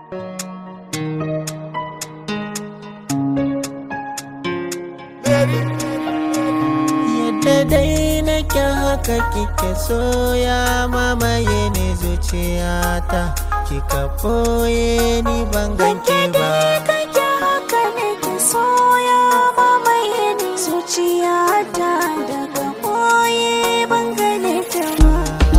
Yadda dai nake haka kike soya mamaye ne zuciyata kika boye ni ban ganke ba kake haka ne ke soya mamaye ni zuciyata daga boye ban gane ta ba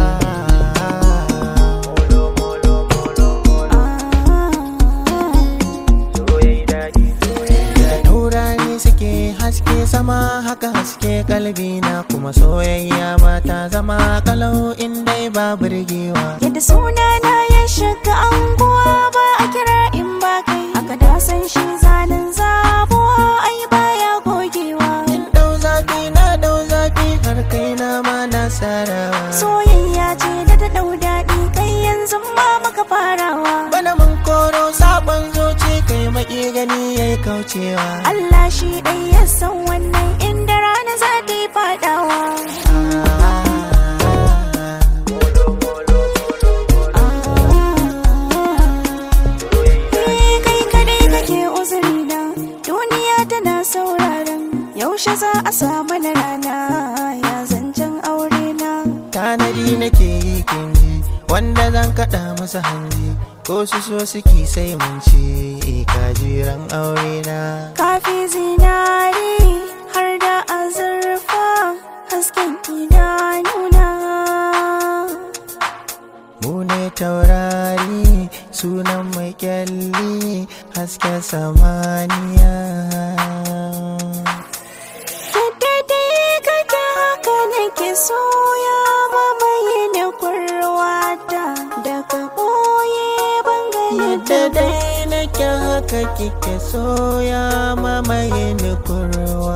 Da taurari suke haske sama haka haske kalbi na kuma soyayya ba ta zama kalau in dai ba burgewa yadda sunana ya shiga anguwa ba a kira in ba kai aka da san shi zanen zabuwa ai baya gogewa In dau zafi na dau zafi har kai na ma na sarawa soyayya ce da ta dau daɗi kai yanzu ma maka farawa Bana mun koro sabon zoce kai maki gani yayi kaucewa Allah shi ɗai ya san wannan inda rana za ta yi faɗawa Eh, kai kadai kake uzuri na duniya tana sauraron yaushe za a samu na rana ya zancen aure na Tanadi nake yi kinji wanda zan kaɗa masa hanji ko su so suke sai mun ci kajiran aure na kafi zinari har da azurfa hasken idanuna Mu ne taurari sunan mai kyalli hasken samaniya Yadda dai kake haka nake soya mamaye ne kurwata daga ɓoye bangare Yadda dai nake haka kike soya mamaye ni kurwa